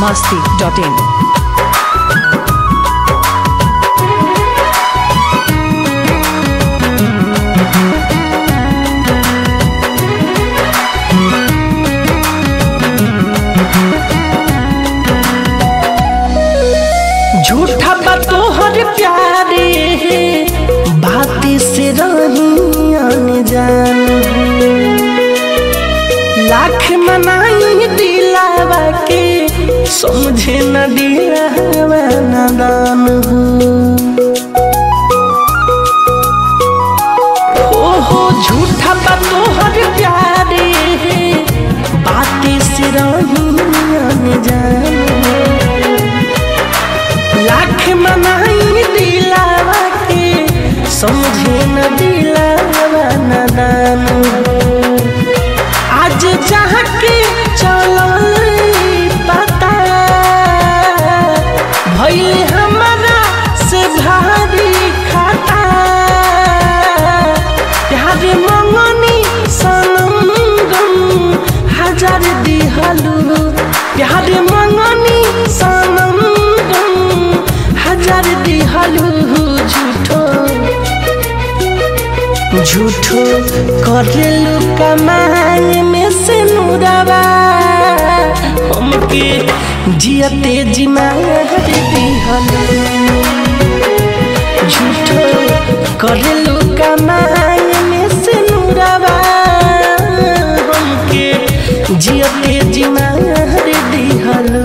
masti.in. झूठा बा तोहर प्यारे बाती से रही अनजान लाख मनाई दिलावा के समझे न दिलावा नादान हो हो झूठा बा तोहर प्यारे बाती से रही अनजान लाख मनाई दिलावा के समझे न दिलावा नदान आज जहाँ के चलल पता भइल हमारा से भारी खाता प्यार मंगनी सनम गम हजार दिहलू प्यार मंगनी सनम गम हजार दिहलू झूठो झूठो करेलू कमाई में से मुरावा हमके जियते जिमार दिहलू झूठो करेलू कमाई में से मुरावा हमके जियते जिमार दिहलू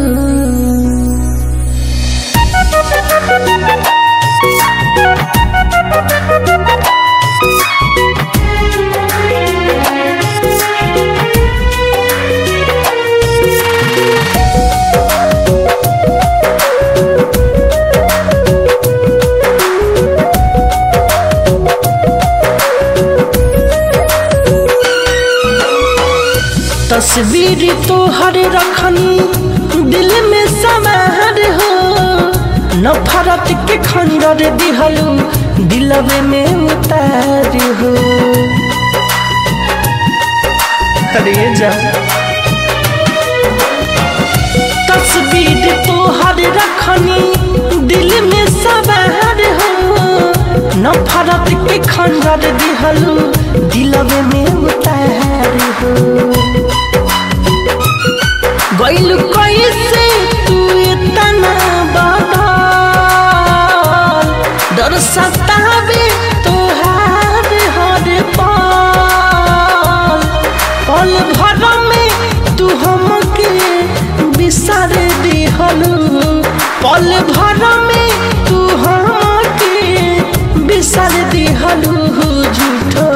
तस्वीर तोहर रखनी दिल में समार हो नफरत के खंडर दिहलू दिलवे में उतार हो अरे जा तस्वीर तोहर रखनी दिल में सवार हो नफरत के खंडर दिहलू दिलवे में उतार हो गइल कैसे तू इतना बदल डर सतावे तोहार हर पल पल भर में तू हमके बिसार दिहलू पल भर में तू हमके बिसार दिहलू झूठो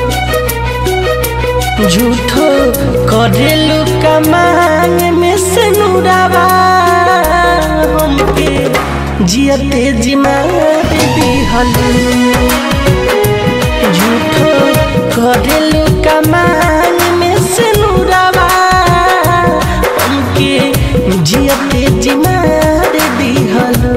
झूठो करेलू कमान में से नुरावा हमके जियते जिमार दिहलू झूठो करेलू कमान में से नुरावा हमके जियते जिमार दिहलू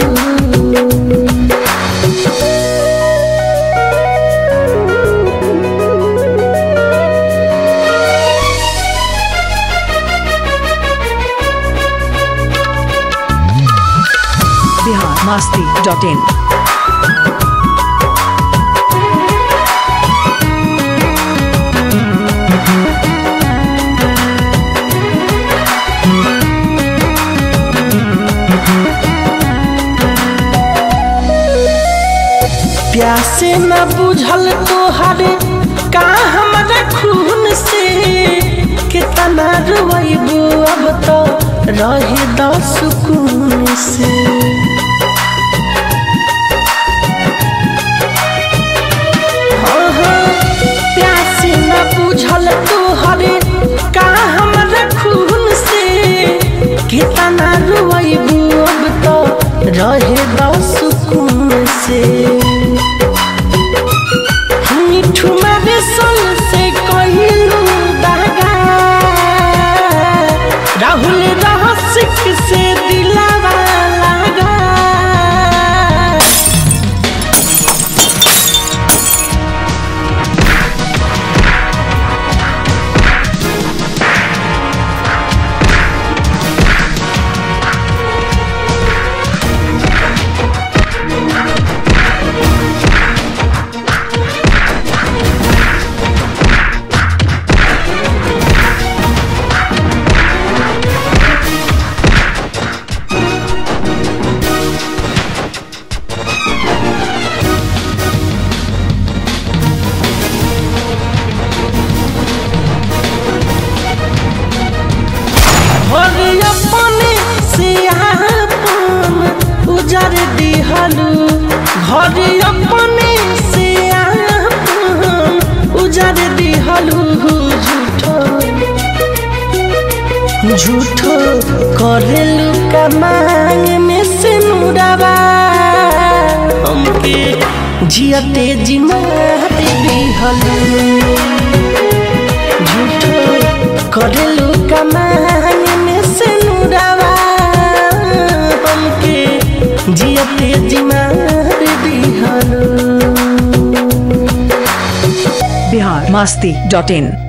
Bihar masti.in. प्यासे न बुझल तोहरे का हमारा खून से कितना रोइबू अब तो रहे द सुकून से हाँ, हाँ, प्यासे न बुझल तोहरे का हमारा खून से कितना रोइबू अब तो रहे द सुकून से मिठू मारे सल से कहिलू दागा राहुल रहसिक से दिलावा लागा उजर दिहलू घर अपने से आपन उजर दिहलू झूठो झूठो करेलू कमांग में से मुराबा हमके जियते जिमार दिहलू झूठो करेलू कमांग में से मुराबा हमके जियते जिमार दिहलू बिहार मस्ती डॉट इन